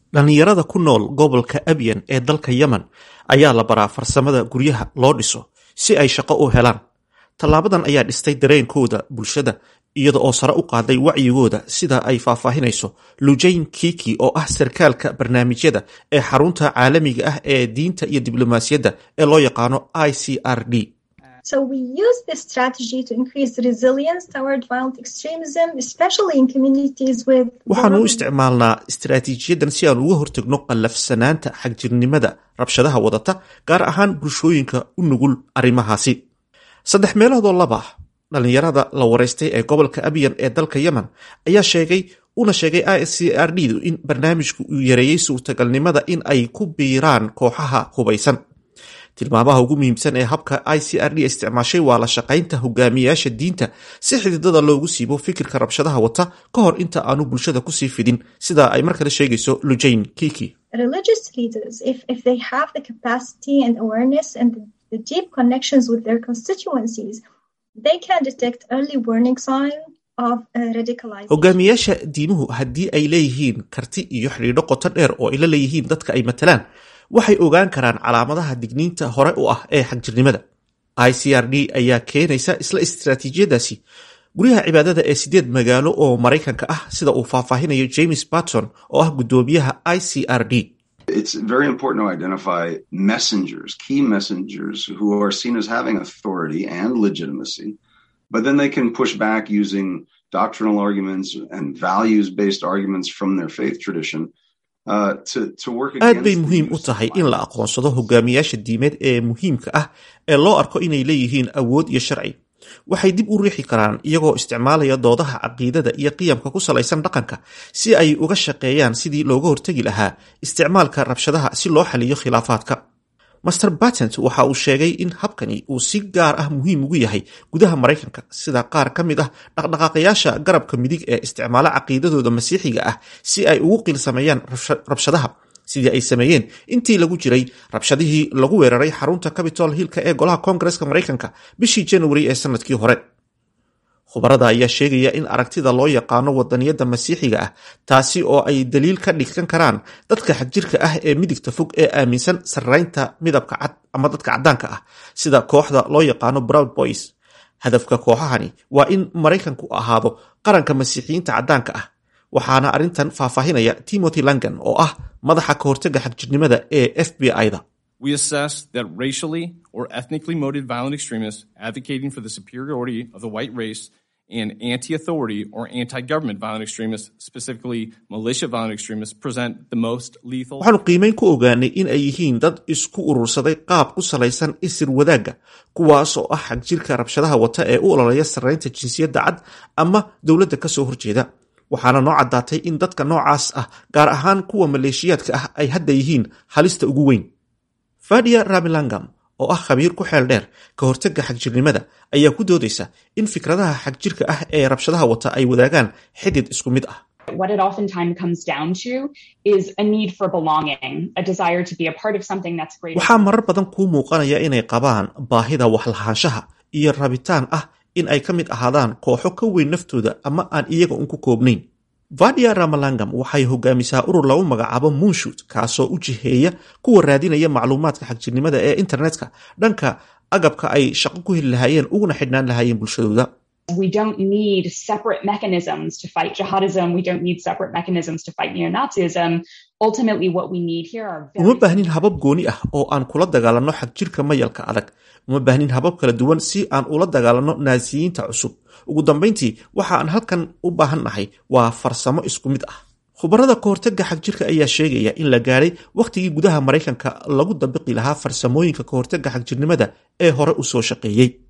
dhallinyarada ku nool gobolka abyan ee dalka yemen ayaa la baraa farsamada guryaha loo dhiso si ay shaqo u helaan tallaabadan ayaa dhistay dareenkooda bulshada iyada oo sare u qaaday wacyigooda sida ay faahfaahinayso lujayn kiki oo ah sarkaalka barnaamijyada ee xarunta caalamiga ah ee diinta iyo diblomaasiyadda ee loo yaqaano i c r d So we use this strategy to increase resilience toward violent extremism, especially in communities with. waxaanu u isticmaalnaa istaraatiijiyadan si aan uga hortagno qallafsanaanta xagjirnimada rabshadaha wadata gaar ahaan bulshooyinka u nugul arrimahaasi saddex meeloodoo laba dhallinyarada la waraystay ee gobolka abyan ee dalka yemen ayaa sheegay una sheegay i c r d du in barnaamijku uu yareeyey suurtagalnimada in ay ku biiraan kooxaha hubaysan tilmaamaha ugu muhiimsan ee habka i c r d isticmaashay waa la shaqaynta hogaamiyayaasha diinta si xididada loogu siibo fikirka rabshadaha wata ka hor inta aanu bulshada kusii fidin sida ay mar kale sheegayso lujayn kiki religious leaders, if, if they have the capacity and awareness and the, the deep connections with their constituencies, they can detect early warning signs of uh, radicalization. hogaamiyayaasha diimuhu haddii ay leeyihiin karti iyo xidhiidho qoto dheer oo ay la leeyihiin dadka ay matalaan waxay ogaan karaan calaamadaha digniinta hore u ah ee xagjirnimada i c r d ayaa keenaysa isla istaraatiijiyadaasi guryaha cibaadada ee sideed magaalo oo maraykanka ah sida uu faahfaahinayo james barton oo ah guddoomiyaha i c r d It's very important to identify messengers, key messengers who are seen as having authority and legitimacy, but then they can push back using doctrinal arguments and values based arguments from their faith tradition uh, to, to work aad bay against the muhiim u use of tahay in la aqoonsado hogaamiyaasha diimeed ee muhiimka ah ee loo arko inay leeyihiin awood iyo sharci waxay dib u riixi karaan iyagoo isticmaalaya doodaha caqiidada iyo qiyamka ku salaysan dhaqanka si ay uga shaqeeyaan sidii looga hortegi lahaa isticmaalka rabshadaha si loo xaliyo khilaafaadka master batent waxa uu sheegay in habkani uu si gaar ah muhiim ugu yahay gudaha maraykanka sida qaar ka mid ah dhaqdhaqaaqayaasha garabka midig ee isticmaala caqiidadooda masiixiga ah si ay ugu qiilsameeyaan rabsha- rabshadaha sidii ay sameeyeen intii lagu jiray rabshadihii lagu weeraray xarunta capitol hillka ee golaha koongareska maraykanka bishii january ee sanadkii hore khubarada ayaa sheegaya in aragtida loo yaqaano wadaniyadda masiixiga ah taasi oo ay daliil ka dhigsan karaan dadka xagjirka ah ee midigta fog ee aaminsan sarraynta midabka cad ama dadka caddaanka ah sida kooxda loo yaqaano broud boys hadafka kooxahani waa in maraykanku ahaado qaranka masiixiyiinta caddaanka ah waxaana arrintan faahfaahinaya timothy langan oo ah madaxa ka hortega xagjirnimada ee f b i-da We assess that racially or ethnically motivated violent extremists advocating for the superiority of the white race and anti authority or anti government violent extremists, specifically militia violent extremists, present the most lethal. waxaanu qiimeyn ku ogaanay in ay yihiin dad isku urursaday qaab ku salaysan isir wadaagga kuwaas oo ah xagjirka rabshadaha wata ee u ololaya sarraynta jinsiyadda cad ama dowladda ka soo horjeeda waxaana noo caddaatay in dadka noocaas ah gaar ahaan kuwa maleeshiyaadka ah ay hadda yihiin halista ugu weyn fadia ramilangam oo ah khabiir ku xeel dheer ka hortagga xagjirnimada ayaa ku doodaysa in fikradaha xagjirka ah ee rabshadaha wata ay wadaagaan xidid isku mid ah What it oftentimes comes down to is a need for belonging, a desire to be a part of something that's greater. waxaa marar badan kuu muuqanaya inay qabaan baahida waxlahaanshaha iyo rabitaan ah in ay ka mid ahaadaan kooxo ka weyn naftooda ama aan iyaga un ku koobnayn vadia ramalangam waxay hogaamisaa urur lagu magacaabo moonshut kaasoo u jiheeya kuwa raadinaya macluumaadka xagjirnimada ee internetka dhanka agabka ay shaqo ku heli lahaayeen uguna xidhnaan lahaayeen bulshadooda We don't need separate mechanisms to fight jihadism. We don't need separate mechanisms to fight neo Nazism. Ultimately, what we need here are very uma baahnin habab gooni ah oo aan kula dagaalanno xagjirka mayalka adag uma baahnin habab kala duwan si aan ula dagaalanno naasiyiinta cusub ugu dambayntii waxa aan halkan u baahan nahay waa farsamo isku mid ah khubarada ka hortagga xagjirka ayaa sheegaya in la gaadhay wakhtigii gudaha maraykanka lagu dabiqi lahaa farsamooyinka ka hortagga xagjirnimada ee hore u soo shaqeeyey